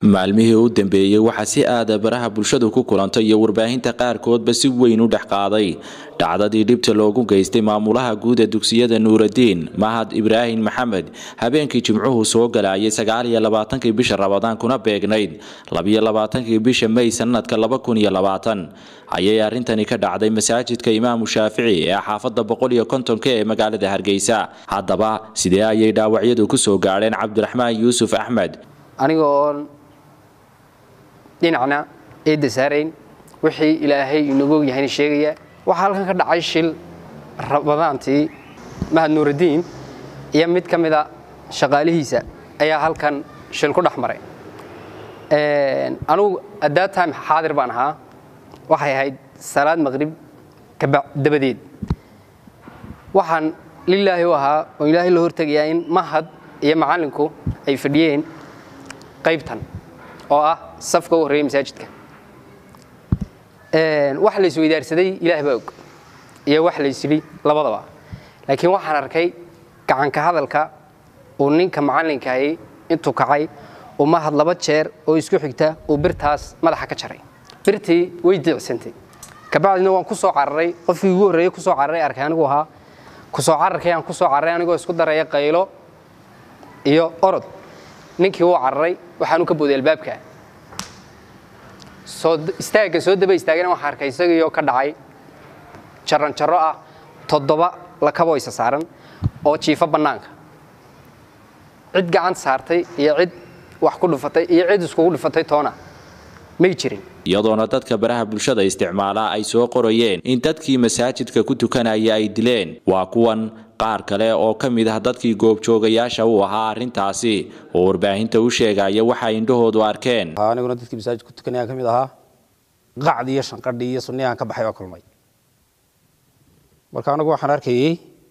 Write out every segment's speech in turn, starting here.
maalmihii u dambeeyey waxaa si aada baraha bulshadu ku kulantay iyo warbaahinta qaarkoodba si weyn u dhex qaaday dhacdadii dhibta loogu geystay maamulaha guud ee dugsiyada nuuradiin mahad ibraahim maxamed habeenkii jimcuhu soo galayay sagaaliyo labaatankii bisha rabadaan kuna beegnayd labiyo labaatankii bisha may sanadka laba kun iyo labaatan ayay arrintani ka dhacday masaajidka imaamu shaafici ee xaafadda boqol iyo kontonka ee magaalada hargeysa haddaba sidee ayay dhaawacyadu ku soo gaadheen cabdiraxmaan yuusuf axmed aniga oon dhinacna eedda saarayn wixii ilaahay inagu ogyahayna sheegaya waxaa halkan ka dhacay shil rabadaantii mahad nuuraddiin iyo mid ka mida shaqaalihiisa ayaa halkan shil ku dhex maray anugu addat time xaadir baan ahaa waxay ahayd salaad maqrib dabadeed waxaan lilaahi u ahaa oo ilaahay la hortegayaa in mahad iyo macallinku ay fadhiyeen qaybtan oo ah safka u horreeya masaajidka wax la isweydaarsaday ilaah baa og iyo wax la isyidhi labadaba laakiin waxaan arkay gacanka hadalka uu ninka macallinkaahi intuu kacay uu mahad laba jeer oo isku xigta uu birtaas madaxa ka jaray birtii way diicsantay kabacdina waan ku soo cararay qofkii ugu horreeyey kusoo cararay arkay anigu ahaa kusoo cararkay aan kusoo cararay anigoo isku daraya qaylo iyo orod ninkii wuu cararay waxaanu ka booday albaabka istaagga soo daba istaagana waxaa arkay isagiioo ka dhacay jaranjaro ah toddoba lakaboo isa saaran oo jiifo bannaanka cid gacanta saartay iyo cid wax ku dhufatay iyo cid iskugu dhufatay toona may jirin iyadoona dadka baraha bulshada isticmaala ay soo qorayeen in dadkii masaajidka ku tukanaya ay dileen waa kuwan qaar kale oo ka mid ah dadkii goobjoogayaasha u ahaa arrintaasi oo warbaahinta u sheegaya waxay indhahoodu arkeen aniguna dadkii masaajidka ku tukanaya ka mid ahaa qacdii iyo shanqadhii iyo sunniyahan ka baxay baa kulmay marka anigu waxaan arkayey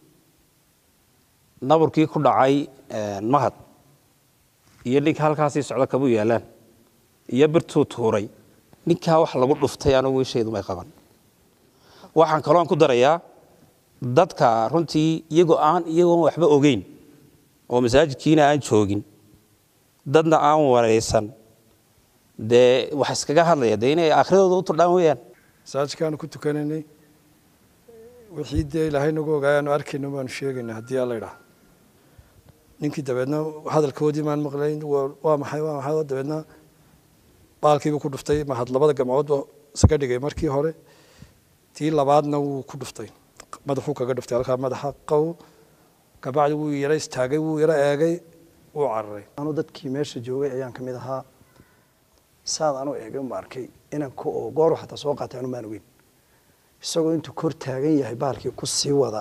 naburkii ku dhacay mahad iyo ninka halkaasii socdo kabuu yaalaan iyo birtuu tuuray ninkaa wax lagu dhuftay anigu ishaydu may qaban waxaan kaloon ku darayaa dadka runtii iyagoo aan iyagoon waxba ogeyn oo masaajidkiina aan joogin dadna aan waraysan dee wax iskaga hadlaya dee inay aakhiradooda u turdhaan weyaan masaajidkaanu ku tukanaynay wixii dee ilaahay nagu ogaayaanu arkayno baanu sheegaynaa haddii alla idhaah ninkii dabeedna hadalkoodii maan maqlayn waa maxay waa maxay dabeedna baalkiibuu ku dhuftay mahad labada gamcoodba isaga dhigay markii hore tii labaadna wuu ku dhuftay madaxuu kaga dhuftay halkaa madaxa qow kabacdi wuu yaro istaagay wuu yaro eegay wuu cararay anu dadkii meesha joogay ayaan ka mid ahaa saad anu eegay uma arkay inanka oo gooru xataa soo qaatay anu maan ogeyn isagoo intuu kor taagan yahay baalkii ku sii wada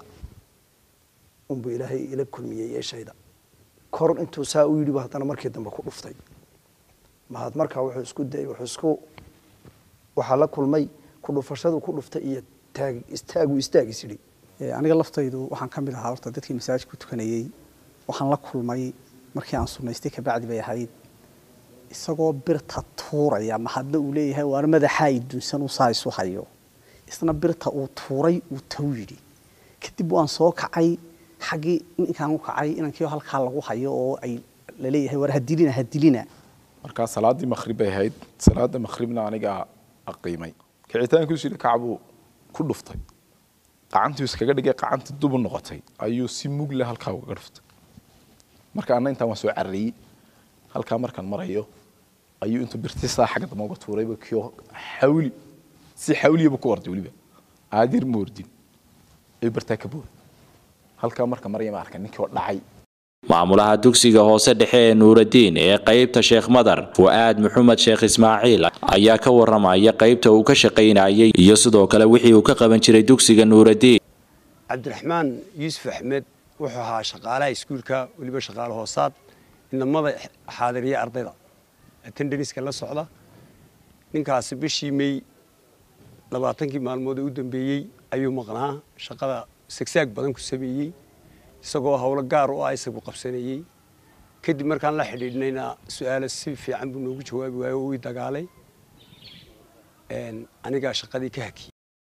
unbuu ilaahay ila kulmiyey yeeshayda kor intuu saa u yidhibu haddana markii dambe ku dhuftay mahad markaa wuxuu isku dayay wuxuu isku waxaa la kulmay ku dhufashadu ku dhuftay iyo taag istaagu istaagis yidhi aniga laftaydu waxaan ka mid ahaa horta dadkii masaajid ku tukanayey waxaan la kulmay markii aan sunaystay kabacdi bay ahayd isagoo birta tuuraya mahadna uu leeyahay waana madaxaa idunsan uu saa isu hayo isna birta uu tuuray uu taw yidhi kadib waan soo kacay xaggii ninkaan u kacay inankii halkaa lagu hayo oo ay laleeyahay war hadilina hadilina markaa salaaddii maqhrib bay ahayd salaada maqhribna anigaa aqiimay kicitaankiisu yidhi kacbuu ku dhuftay qacantuu iskaga dhigay qacantii dubu noqotay ayuu si mugle halkaa ugaga dhuftay marka anna intaan waan soo carariyey halkaa markaan marayo ayuu intuu birti saa xagga dambe uga tuurayba kio xawli si xawliyaba ku orday weliba aadir ma ordin ayuu bartaa ka booday halkaa marka maraya ma arkan ninkii oo dhacay maamulaha dugsiga hoose dhexe ee nuuradiin ee qaybta sheekh madar fu'aad maxamed sheekh ismaaciil ayaa ka waramaya qaybta uu ka shaqaynayay iyo sidoo kale wixii uu ka qaban jiray dugsiga nuuradiin cabdiraxmaan yuusuf axmed wuxuu ahaa shaqaalaha iskuulka weliba shaqaale hoosaad inamada xaadiriya ardayda atendaniska la socda ninkaasi bishii may labaatankii maalmood ee u dambeeyey ayuu maqnaa shaqada sagsaag badan ku sameeyey isagoo howlo gaar u ah isagu qabsanayey kadib markaan la xidhiidhnayna su-aalo si fiican buu noogu jawaabi waayo oo ii dagaalay anigaa shaqadii ka hakiyey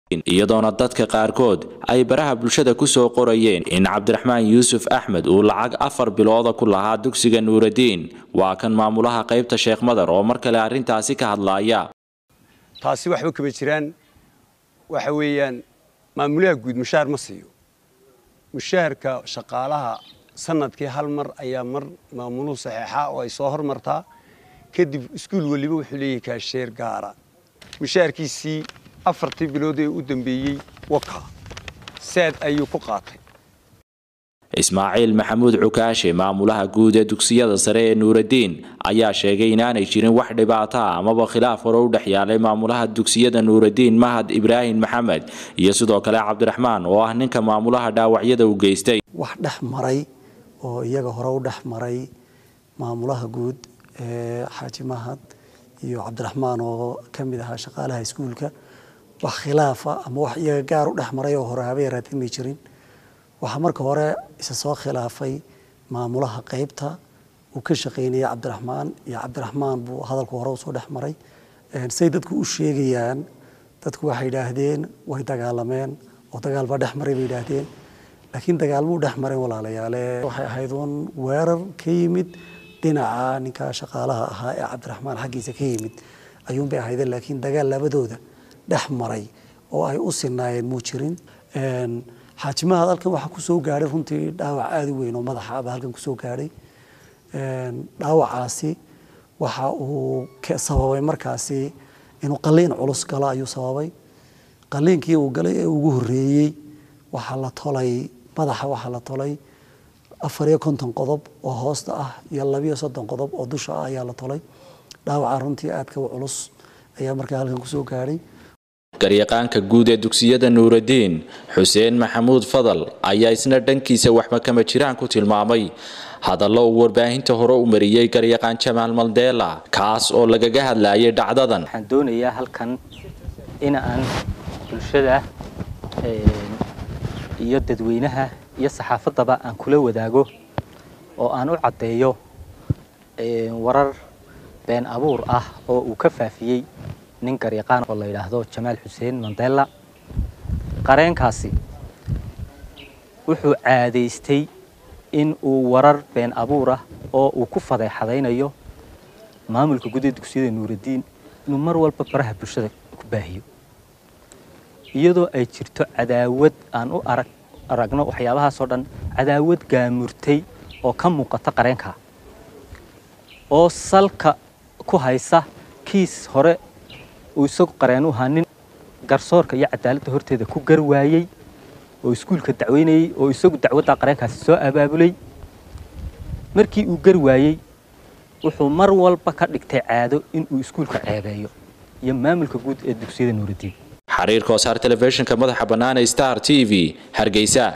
iyadoona dadka qaarkood ay baraha bulshada ku soo qorayeen in cabdiraxmaan yuusuf axmed uu lacag afar bilooda ku lahaa dugsiga nuuraddiin waa kan maamulaha qaybta sheekh madar oo mar kale arrintaasi ka hadlaaya taasi waxba kama jiraan waxa weeyaan maamulaha guud mushaar ma siiyo mushaharka shaqaalaha sanadkii hal mar ayaa mar maamuluhu saxeexa oo ay soo hormartaa kadib iskuul weliba wuxuu leeyahay kaasheer gaara mushaharkiisii afartii bilood ee u dambeeyey waka saad ayuu ku qaatay ismaaciil maxamuud cukaashe maamulaha guud ee dugsiyada sare ee nuuraddiin ayaa sheegay inaanay jirin wax dhibaato ah amaba khilaaf hore u dhex yaalay maamulaha dugsiyada nuuraddiin mahad ibraahim maxamed iyo sidoo kale cabdiraxmaan oo ah ninka maamulaha dhaawacyada u geystay wax dhex maray oo iyaga hore u dhex maray maamulaha guud ee xaaji mahad iyo cabdiraxmaan oo ka mid ahaa shaqaalaha iskuulka wax khilaafa ama wax iyaga gaar u dhex maray oo hore haba yaraatee may jirin waxaa marka hore isa soo khilaafay maamulaha qaybta uu ka shaqaynaya cabdiraxmaan iyo cabdiraxmaan buu hadalku hore usoo dhex maray say dadku u sheegayaan dadku waxay yidhaahdeen way dagaalameen oo dagaal baa dhex maray bay yidhaahdeen laakiin dagaalmuu dhex marin walaalayaale waxay ahayd uun weerar ka yimid dhinaca ninka shaqaalaha ahaa ee cabdiraxmaan xaggiisa ka yimid ayuunbay ahaydeen laakiin dagaal labadooda dhex maray oo ay u sinaayeen muu jirin xaajimahad halkan waxaa kusoo gaadhay runtii dhaawac aada u weyn oo madaxaaba halkan kusoo gaadhay dhaawacaasi waxa uu sababay markaasi inuu qaliin culus galo ayuu sababay qaliinkii uu galay ee ugu horreeyey waxaa la tolay madaxa waxaa la tolay afar iyo konton qodob oo hoosta ah iyo labiyo soddon qodob oo dusha ah ayaa la tolay dhaawaca runtii aadka u culus ayaa markaa halkan kusoo gaadhay garyaqaanka guud ee dugsiyada nuuraddiin xuseen maxamuud fadal ayaa isna dhankiisa waxba kama jiraan ku tilmaamay hadallo uu warbaahinta hore u mariyey garyaqaan jamaal maldeela kaas oo lagaga hadlayay dhacdadan waxaan doonayaa halkan in aan bulshada iyo dadweynaha iyo saxaafaddaba aan kula wadaago oo aan u caddeeyo warar been abuur ah oo uu ka faafiyey nin garyaqaan oo la yidhaahdo jamaal xuseen mandela qareenkaasi wuxuu caadaystay in uu warar been abuur ah oo uu ku fadeexadaynayo maamulka guud ee dugsiyada nuuraddiin inuu mar walba baraha bulshada ku baahiyo iyadoo ay jirto cadaawad aan u arag aragno waxyaabahaasoo dhan cadaawad gaamurtay oo ka muuqata qareenka oo salka ku haysa kiis hore uu isagu qareen u ahaa nin garsoorka iyo cadaaladda horteeda ku gar waayey oo iskuulka dacweynayey oo isagu dacwadda qareenkaasi soo abaabulay markii uu gar waayey wuxuu mar walba ka dhigtay caado inuu iskuulka ceebeeyo iyo maamulka guud ee dugsiyada nuuraddiin xariir koosaar telefishinka madaxa bannaan ee star t v hargeysa